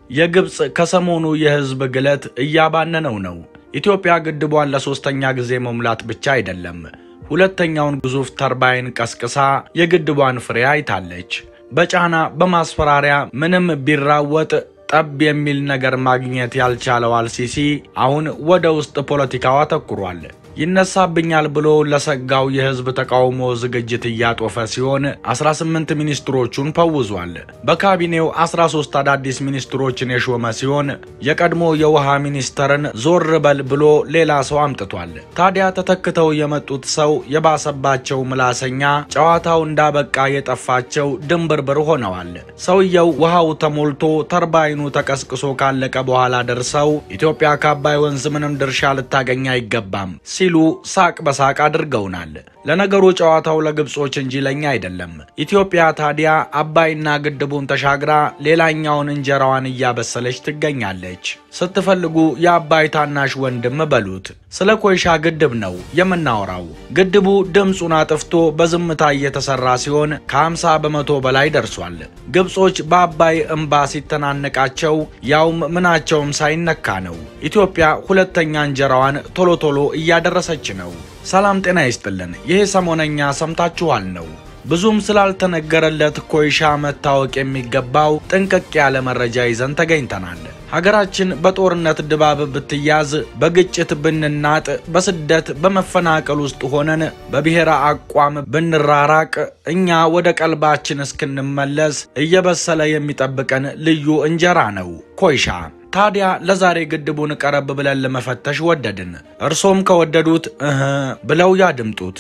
የግብፅ ከሰሞኑ የህዝብ ግለት እያባነነው ነው። ኢትዮጵያ ግድቧን ለሶስተኛ ጊዜ መሙላት ብቻ አይደለም፣ ሁለተኛውን ግዙፍ ተርባይን ቀስቅሳ የግድቧን ፍሬ አይታለች። በጫና በማስፈራሪያ ምንም ቢራወጥ ጠብ የሚል ነገር ማግኘት ያልቻለው አልሲሲ አሁን ወደ ውስጥ ፖለቲካው አተኩሯል። ይነሳብኛል ብሎ ለሰጋው የህዝብ ተቃውሞ ዝግጅት እያጦፈ ሲሆን 18 ሚኒስትሮቹን ፈውዟል። በካቢኔው 13 አዳዲስ ሚኒስትሮችን የሾመ ሲሆን የቀድሞ የውሃ ሚኒስተርን ዞር በል ብሎ ሌላ ሰው አምጥቷል። ታዲያ ተተክተው የመጡት ሰው የባሰባቸው ምላሰኛ፣ ጨዋታው እንዳበቃ የጠፋቸው ድንብርብር ሆነዋል። ሰውየው ውሃው ተሞልቶ ተርባይኑ ተቀስቅሶ ካለቀ በኋላ ደርሰው ኢትዮጵያ ከአባይ ወንዝ ምንም ድርሻ ልታገኝ አይገባም ሲሉ ሳቅ በሳቅ አድርገውናል። ለነገሩ ጨዋታው ለግብጾች እንጂ ለኛ አይደለም። ኢትዮጵያ ታዲያ አባይና ግድቡን ተሻግራ ሌላኛውን እንጀራዋን እያበሰለች ትገኛለች። ስትፈልጉ የአባይ ታናሽ ወንድም በሉት። ስለ ኮይሻ ግድብ ነው የምናወራው። ግድቡ ድምፁን አጥፍቶ በዝምታ እየተሰራ ሲሆን ከ50 በመቶ በላይ ደርሷል። ግብጾች በአባይ እምባ ሲተናነቃቸው ያውም ምናቸውም ሳይነካ ነው። ኢትዮጵያ ሁለተኛ እንጀራዋን ቶሎ ቶሎ እያደረሰች ነው። ሰላም ጤና ይስጥልን። ይሄ ሰሞነኛ ሰምታችኋል ነው ብዙም ስላልተነገረለት ኮይሻ መታወቅ የሚገባው ጥንቅቅ ያለ መረጃ ይዘን ተገኝተናል። ሀገራችን በጦርነት ድባብ ብትያዝ፣ በግጭት ብንናጥ፣ በስደት በመፈናቀል ውስጥ ሆነን በብሔረ አቋም ብንራራቅ፣ እኛ ወደ ቀልባችን እስክንመለስ እየበሰለ የሚጠብቀን ልዩ እንጀራ ነው ኮይሻ። ታዲያ ለዛሬ ግድቡን ቀረብ ብለን ለመፈተሽ ወደድን። እርሶም ከወደዱት እህ ብለው ያድምጡት።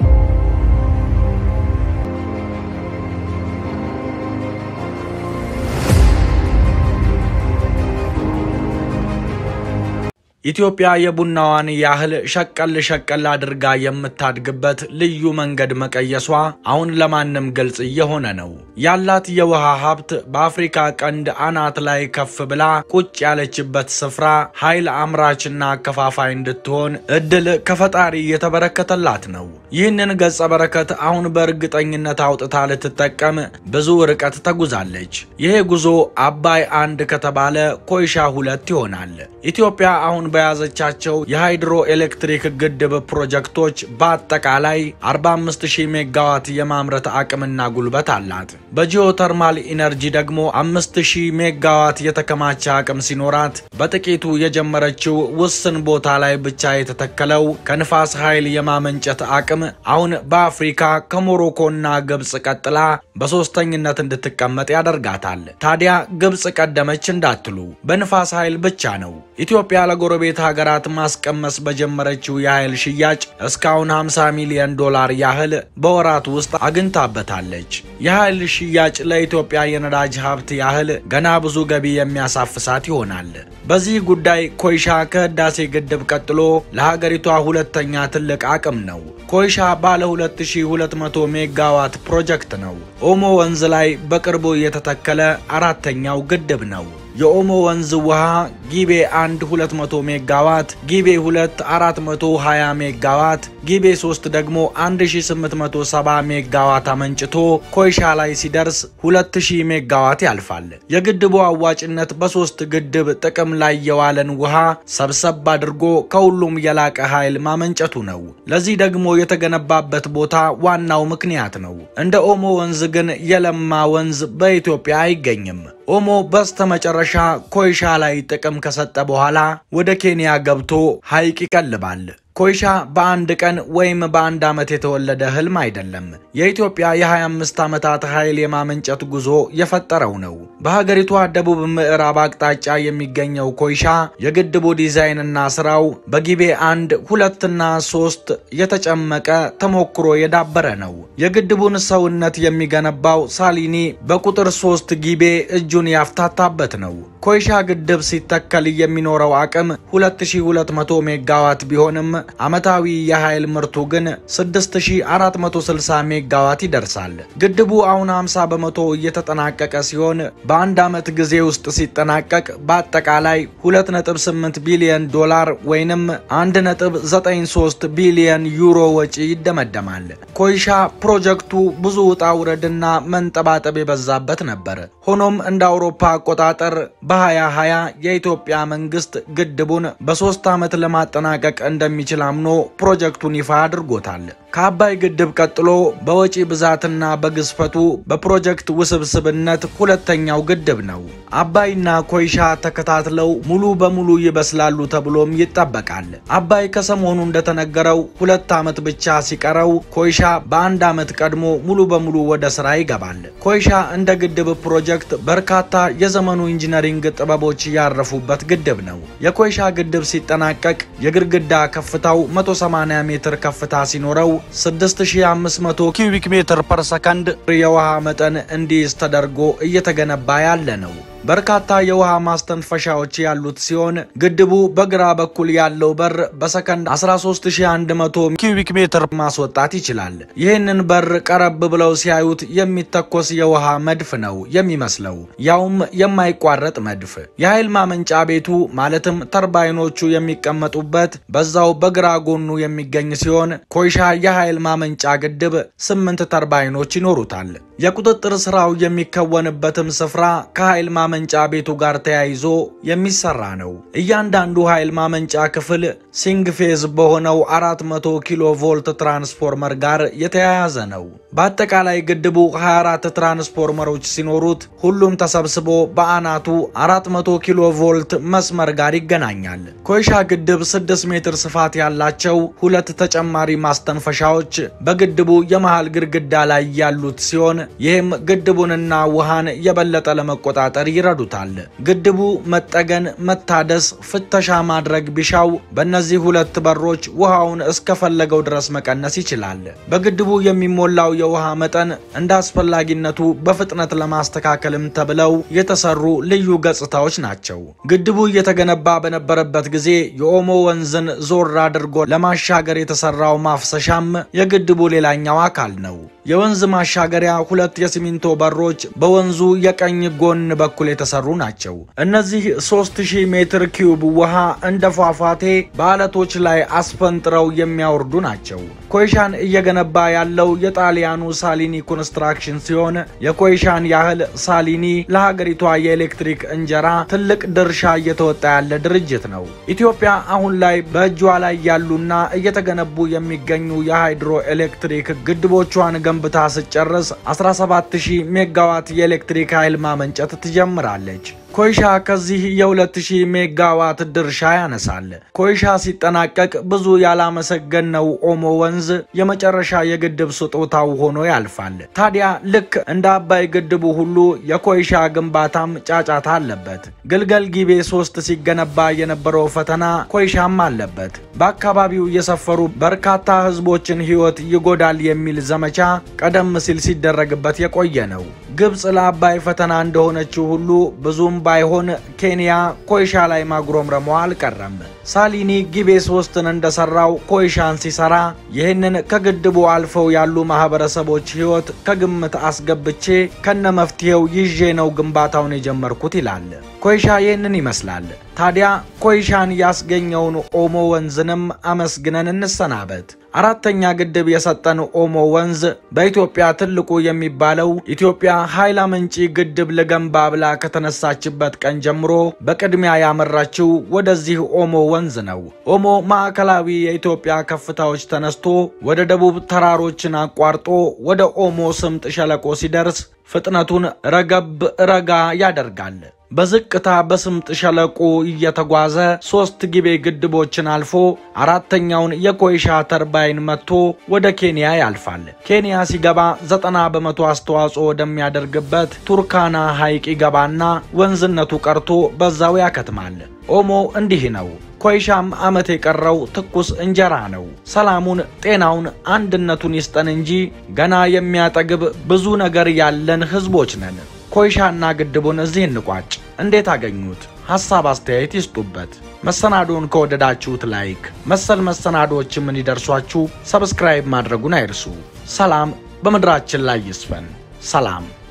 ኢትዮጵያ የቡናዋን ያህል ሸቀል ሸቀል አድርጋ የምታድግበት ልዩ መንገድ መቀየሷ አሁን ለማንም ግልጽ እየሆነ ነው። ያላት የውሃ ሀብት በአፍሪካ ቀንድ አናት ላይ ከፍ ብላ ቁጭ ያለችበት ስፍራ ኃይል አምራችና አከፋፋይ እንድትሆን እድል ከፈጣሪ የተበረከተላት ነው። ይህንን ገጸ በረከት አሁን በእርግጠኝነት አውጥታ ልትጠቀም ብዙ ርቀት ተጉዛለች። ይሄ ጉዞ አባይ አንድ ከተባለ ኮይሻ ሁለት ይሆናል። ኢትዮጵያ አሁን በያዘቻቸው የሃይድሮ ኤሌክትሪክ ግድብ ፕሮጀክቶች በአጠቃላይ 45000 ሜጋዋት የማምረት አቅምና ጉልበት አላት። በጂኦተርማል ኢነርጂ ደግሞ 5000 ሜጋዋት የተከማቸ አቅም ሲኖራት በጥቂቱ የጀመረችው ውስን ቦታ ላይ ብቻ የተተከለው ከንፋስ ኃይል የማመንጨት አቅም አሁን በአፍሪካ ከሞሮኮና ግብፅ ቀጥላ በሶስተኝነት እንድትቀመጥ ያደርጋታል። ታዲያ ግብፅ ቀደመች እንዳትሉ በንፋስ ኃይል ብቻ ነው ኢትዮጵያ ለጎረቤት ሀገራት ማስቀመስ በጀመረችው የኃይል ሽያጭ እስካሁን 50 ሚሊዮን ዶላር ያህል በወራት ውስጥ አግኝታበታለች። የኃይል ሽያጭ ለኢትዮጵያ የነዳጅ ሀብት ያህል ገና ብዙ ገቢ የሚያሳፍሳት ይሆናል። በዚህ ጉዳይ ኮይሻ ከህዳሴ ግድብ ቀጥሎ ለሀገሪቷ ሁለተኛ ትልቅ አቅም ነው። ኮይሻ ባለ 2200 ሜጋዋት ፕሮጀክት ነው። ኦሞ ወንዝ ላይ በቅርቡ የተተከለ አራተኛው ግድብ ነው። የኦሞ ወንዝ ውሃ ጊቤ 1 200 ሜጋዋት፣ ጊቤ 2 420 ሜጋዋት፣ ጊቤ 3 ደግሞ 1870 ሜጋዋት አመንጭቶ ኮይሻ ላይ ሲደርስ 2000 ሜጋዋት ያልፋል። የግድቡ አዋጭነት በሶስት ግድብ ጥቅም ላይ የዋለን ውሃ ሰብሰብ አድርጎ ከሁሉም የላቀ ኃይል ማመንጨቱ ነው። ለዚህ ደግሞ የተገነባበት ቦታ ዋናው ምክንያት ነው። እንደ ኦሞ ወንዝ ግን የለማ ወንዝ በኢትዮጵያ አይገኝም። ኦሞ በስተመጨረሻ ኮይሻ ላይ ጥቅም ከሰጠ በኋላ ወደ ኬንያ ገብቶ ሐይቅ ይቀልባል። ኮይሻ በአንድ ቀን ወይም በአንድ ዓመት የተወለደ ህልም አይደለም። የኢትዮጵያ የ25 ዓመታት ኃይል የማመንጨት ጉዞ የፈጠረው ነው። በሀገሪቷ ደቡብ ምዕራብ አቅጣጫ የሚገኘው ኮይሻ የግድቡ ዲዛይንና ስራው በጊቤ አንድ ሁለትና ሶስት የተጨመቀ ተሞክሮ የዳበረ ነው። የግድቡን ሰውነት የሚገነባው ሳሊኒ በቁጥር ሶስት ጊቤ እጁን ያፍታታበት ነው። ኮይሻ ግድብ ሲተከል የሚኖረው አቅም 2200 ሜጋዋት ቢሆንም ዓመታዊ የኃይል ምርቱ ግን 6460 ሜጋዋት ይደርሳል። ግድቡ አሁን 50 በመቶ እየተጠናቀቀ ሲሆን በአንድ ዓመት ጊዜ ውስጥ ሲጠናቀቅ በአጠቃላይ 2.8 ቢሊዮን ዶላር ወይንም 1.93 ቢሊዮን ዩሮ ወጪ ይደመደማል። ኮይሻ ፕሮጀክቱ ብዙ ውጣ ውረድና መንጠባጠብ የበዛበት ነበር። ሆኖም እንደ አውሮፓ አቆጣጠር በ2020 የኢትዮጵያ መንግስት ግድቡን በሶስት ዓመት ለማጠናቀቅ እንደሚችል አምኖ ፕሮጀክቱን ይፋ አድርጎታል። ከአባይ ግድብ ቀጥሎ በወጪ ብዛትና በግዝፈቱ በፕሮጀክት ውስብስብነት ሁለተኛው ግድብ ነው። አባይና ኮይሻ ተከታትለው ሙሉ በሙሉ ይበስላሉ ተብሎም ይጠበቃል። አባይ ከሰሞኑ እንደተነገረው ሁለት ዓመት ብቻ ሲቀረው ኮይሻ በአንድ ዓመት ቀድሞ ሙሉ በሙሉ ወደ ስራ ይገባል። ኮይሻ እንደ ግድብ ፕሮጀክት በርካታ የዘመኑ ኢንጂነሪንግ ጥበቦች ያረፉበት ግድብ ነው። የኮይሻ ግድብ ሲጠናቀቅ የግድግዳ ከፍታው 180 ሜትር ከፍታ ሲኖረው 6500 ኪዩቢክ ሜትር ፐር ሰከንድ የውሃ መጠን እንዲይዝ ተደርጎ እየተገነባ ያለ ነው። በርካታ የውሃ ማስተንፈሻዎች ያሉት ሲሆን ግድቡ በግራ በኩል ያለው በር በሰከንድ 13100 ኪዩቢክ ሜትር ማስወጣት ይችላል። ይህንን በር ቀረብ ብለው ሲያዩት የሚተኮስ የውሃ መድፍ ነው የሚመስለው፣ ያውም የማይቋረጥ መድፍ። የኃይል ማመንጫ ቤቱ ማለትም ተርባይኖቹ የሚቀመጡበት በዛው በግራ ጎኑ የሚገኝ ሲሆን ኮይሻ የኃይል ማመንጫ ግድብ ስምንት ተርባይኖች ይኖሩታል። የቁጥጥር ስራው የሚከወንበትም ስፍራ ከኃይል ማመንጫ ቤቱ ጋር ተያይዞ የሚሰራ ነው። እያንዳንዱ ኃይል ማመንጫ ክፍል ሲንግ ፌዝ በሆነው 400 ኪሎ ቮልት ትራንስፎርመር ጋር የተያያዘ ነው። በአጠቃላይ ግድቡ 24 ትራንስፎርመሮች ሲኖሩት ሁሉም ተሰብስቦ በአናቱ 400 ኪሎ ቮልት መስመር ጋር ይገናኛል። ኮይሻ ግድብ 6 ሜትር ስፋት ያላቸው ሁለት ተጨማሪ ማስተንፈሻዎች በግድቡ የመሃል ግድግዳ ላይ ያሉት ሲሆን ይህም ግድቡንና ውሃን የበለጠ ለመቆጣጠር ይረዱታል። ግድቡ መጠገን፣ መታደስ፣ ፍተሻ ማድረግ ቢሻው በእነዚህ ሁለት በሮች ውሃውን እስከፈለገው ድረስ መቀነስ ይችላል። በግድቡ የሚሞላው የውሃ መጠን እንደ አስፈላጊነቱ በፍጥነት ለማስተካከልም ተብለው የተሰሩ ልዩ ገጽታዎች ናቸው። ግድቡ እየተገነባ በነበረበት ጊዜ የኦሞ ወንዝን ዞር አድርጎ ለማሻገር የተሰራው ማፍሰሻም የግድቡ ሌላኛው አካል ነው። የወንዝ ማሻገሪያ ሁለት የሲሚንቶ በሮች በወንዙ የቀኝ ጎን በኩል የተሰሩ ናቸው። እነዚህ 3000 ሜትር ኪዩብ ውሃ እንደ ፏፏቴ በአለቶች ላይ አስፈንጥረው የሚያወርዱ ናቸው። ኮይሻን እየገነባ ያለው የጣሊያኑ ሳሊኒ ኮንስትራክሽን ሲሆን የኮይሻን ያህል ሳሊኒ ለሀገሪቷ የኤሌክትሪክ እንጀራ ትልቅ ድርሻ እየተወጣ ያለ ድርጅት ነው። ኢትዮጵያ አሁን ላይ በእጇ ላይ ያሉና እየተገነቡ የሚገኙ የሃይድሮ ኤሌክትሪክ ግድቦቿን ገንብታ ስጨርስ 17000 ሜጋዋት የኤሌክትሪክ ኃይል ማመንጨት ትጀምራለች። ኮይሻ ከዚህ የ2000 ሜጋዋት ድርሻ ያነሳል። ኮይሻ ሲጠናቀቅ ብዙ ያላመሰገነው ኦሞ ወንዝ የመጨረሻ የግድብ ስጦታው ሆኖ ያልፋል። ታዲያ ልክ እንደ አባይ ግድቡ ሁሉ የኮይሻ ግንባታም ጫጫታ አለበት። ግልገል ጊቤ ሶስት ሲገነባ የነበረው ፈተና ኮይሻም አለበት። በአካባቢው የሰፈሩ በርካታ ሕዝቦችን ሕይወት ይጎዳል የሚል ዘመቻ ቀደም ሲል ሲደረግበት የቆየ ነው። ግብፅ ለአባይ ፈተና እንደሆነችው ሁሉ ብዙም ባይሆን ኬንያ ኮይሻ ላይ ማጉረምረሟ አልቀረም። ሳሊኒ ጊቤ ሶስትን እንደሰራው ኮይሻን ሲሰራ ይህንን ከግድቡ አልፈው ያሉ ማህበረሰቦች ህይወት ከግምት አስገብቼ ከነ መፍትሄው ይዤ ነው ግንባታውን የጀመርኩት ይላል። ኮይሻ ይህንን ይመስላል። ታዲያ ኮይሻን ያስገኘውን ኦሞ ወንዝንም አመስግነን እንሰናበት። አራተኛ ግድብ የሰጠን ኦሞ ወንዝ በኢትዮጵያ ትልቁ የሚባለው ኢትዮጵያ ኃይል አመንጪ ግድብ ልገንባ ብላ ከተነሳችበት ቀን ጀምሮ በቅድሚያ ያመራችው ወደዚህ ኦሞ ወንዝ ነው። ኦሞ ማዕከላዊ የኢትዮጵያ ከፍታዎች ተነስቶ ወደ ደቡብ ተራሮችን አቋርጦ ወደ ኦሞ ስምጥ ሸለቆ ሲደርስ ፍጥነቱን ረገብ ረጋ ያደርጋል። በዝቅታ በስምጥ ሸለቆ እየተጓዘ ሶስት ጊቤ ግድቦችን አልፎ አራተኛውን የኮይሻ ተርባይን መጥቶ ወደ ኬንያ ያልፋል። ኬንያ ሲገባ ዘጠና በመቶ አስተዋጽኦ ወደሚያደርግበት ቱርካና ሐይቅ ይገባና ወንዝነቱ ቀርቶ በዛው ያከትማል። ኦሞ እንዲህ ነው። ኮይሻም ዓመት የቀረው ትኩስ እንጀራ ነው። ሰላሙን፣ ጤናውን፣ አንድነቱን ይስጠን እንጂ ገና የሚያጠግብ ብዙ ነገር ያለን ህዝቦች ነን። ኮይሻና ግድቡን እዚህ እንቋጭ። እንዴት አገኙት? ሐሳብ አስተያየት ይስጡበት። መሰናዶውን ከወደዳችሁት ላይክ፣ መሰል መሰናዶዎችም እንዲደርሷችሁ ሰብስክራይብ ማድረጉን አይርሱ። ሰላም በምድራችን ላይ ይስፈን። ሰላም